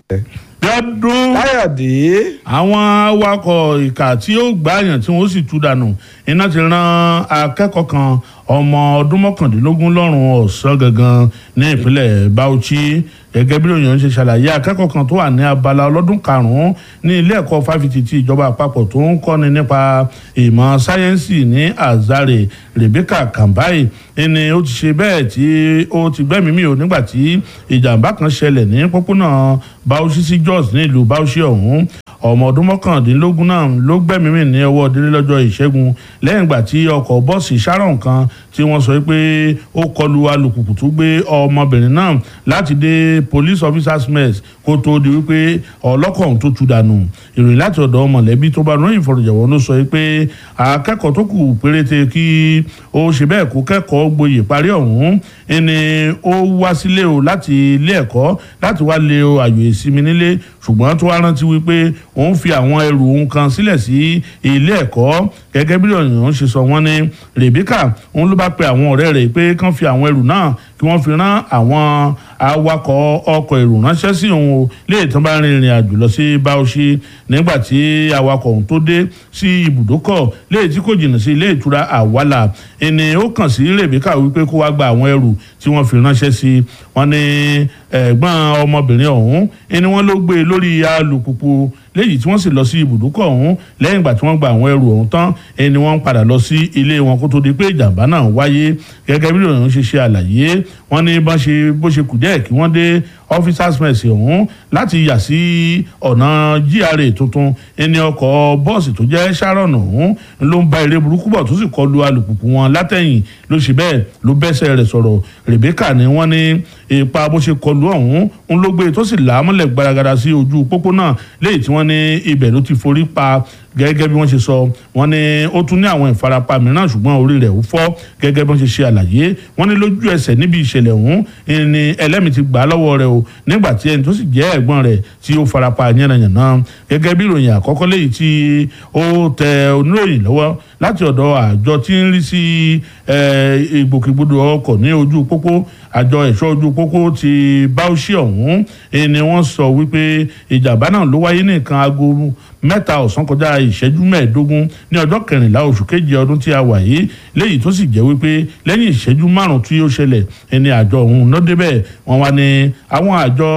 lọ́dún káyọ̀dé àwọn awakọ̀ ìkà tí ó gbààyàn tí wọ́n sì tú dànù iná ti ran akẹ́kọ̀ọ́ kan ọmọ ọdún mọ́kàndínlógún lọ́rùn ọ̀sán gangan ní ìpínlẹ̀ Bauchi gẹ́gẹ́ bí òyìnbó ṣe ṣàlàyé akẹ́kọ̀ọ́ kan tó wà ní abala ọlọ́dún karùn-ún ní ilé ẹ̀kọ́ fáfitì tí ìjọba àpapọ̀ tó ń kọ́ni nípa ìmọ̀ sáyẹ́ǹsì ní Azare Rebecca Kambai ẹni ó ti ṣe bẹ́ẹ̀ tí ó ti gbẹ́mìí mì ó nígbà tí ìjàmbá kan ṣẹlẹ̀ ní pópónà Bauchi sí Jos ní ìlú Bauchi ọ̀hún ọmọ ọdún mọ́kàndínlógún náà ló gbẹ́mìí mì ní ọwọ́ délé lọ́jọ́ ìṣẹ́gun lẹ́yìn ìgbà tí ọkọ̀ bọ́ọ̀sì Sharon kan tí wọ́n sọ pé ó kọlu alùpùpù tó gbé ọmọbìnrin náà láti dé police officers mess kó tó di wípé ọlọ́kọ̀ ọ̀hún tó tu dànù ìròyìn láti ọ̀dọ̀ mọ̀lẹ́bí tó bá rán ìfọ̀rọ̀jọ̀wọ́ ló sọ pé akẹ́kọ̀ọ́ tó kù péréte kí ó ṣe bẹ́ẹ̀ kó kẹ́kọ̀ọ́ gboyè parí ọ̀hún ẹni ó wá sílé o láti ilé ẹ̀kọ́ láti wá lé o àyò ìsinmi nílé ṣùgbọ́n tó wá rántí wípé òun fi àwọn ẹrù òun kan sílẹ̀ sí ilé ẹ̀kọ́ gẹ́gẹ́ bí ọ̀yàn ṣe sọ wọ́n ní Rebecca òun ló bá pe àwọn ọ̀rẹ́ rẹ̀ pé kán fi àwọn ẹrù náà kí wọ́n fi rán àwọn awakọ̀ ọkọ̀ èrò ránṣẹ́ sí òun o léè tán bá rin ìrìn àjò lọ sí Bauchi nígbà tí awakọ̀ òun tó dé sí ibùdókọ̀ léè tí kò jìnnà sí ilé ìtura àwàlà ẹni ó kàn sí Rebecca wípé kó wá gba àwọn ẹrù tí wọ́n fi ránṣẹ́ sí wọn ní ẹ̀gbọ́n ọmọbìnrin ọ̀hún ẹni wọ́n ló gbé lórí alùpùpù léyìí tí wọ́n sì lọ sí ibùdókọ̀ ọ̀hún lẹ́yìn ìgbà tí wọ́n gba àwọn ẹrù ọ̀hún tán ẹni wọ́n padà lọ sí ilé wọn kó tó di pé ìjàmbá náà wáyé gẹ́gẹ́ bí ìròyìn ṣe ṣe àlàyé wọ́n ní bó ṣe bó ṣe kù díẹ̀ kí wọ́n dé officers mess ọ̀hún láti yà sí ọ̀nà GRA tuntun ẹni ọkọ̀ bọ́ọ̀sì tó jẹ́ Sharon ọ̀hún ló ń bá eré burúkú bọ̀ tó sì kọlu alùpùpù wọn látẹ̀yìn ló ṣe bẹ́ẹ̀ ló bẹ́sẹ̀ rẹ̀ sọ̀rọ̀ Rebecca ni wọ́n ní ipa bó ṣe kọlu ọ̀hún ń ló gbé tó sì là á mọ́lẹ̀ gbaragada sí ojú pópó náà léyìí tí wọ́n ní ibẹ̀ ló ti forí pa gẹ́gẹ́ bí wọ́n ṣe sọ wọ́n ní ó tún ní àwọn ìfarapa mìíràn ṣùgbọ́n orí rẹ̀ ó fọ́ gẹ́gẹ́ bí wọ́n ṣe ṣe àlàyé wọ́n ní lójú ẹsẹ̀ níbi ìṣẹ̀lẹ̀ ọ̀hún ni ẹlẹ́mìí ti gbà á lọ́wọ́ rẹ̀ o nígbà tí ẹni tó sì jẹ́ ẹ̀gbọ́n rẹ̀ tí ó farapa yánnayànna gẹ́gẹ́ bí ìròyìn àkọ́kọ́ léyìí tí ó tẹ oníròyìn lọ́wọ́ láti ọ̀dọ̀ àjọ tí ń rí sí ìgbòkègbodò ọkọ̀ ní ojú pópó àjọ ẹ̀ṣọ́ ojú pópó ti Bauchi ọ̀hún ni wọ́n sọ wípé ìjàmbá náà ló wáyé ní nǹkan aago mẹ́ta ọ̀sán kọjá ìṣẹ́jú mẹ́ẹ̀ẹ́dógún ní ọjọ́ kẹrìnlá oṣù keje ọdún tí a wà yìí léyìí tó sì jẹ́ wípé lẹ́yìn ìṣẹ́jú márùn-ún tí ó ṣẹlẹ̀ ẹni àjọ ọ̀hún náà débẹ̀ wọ́n wá ní àwọn àjọ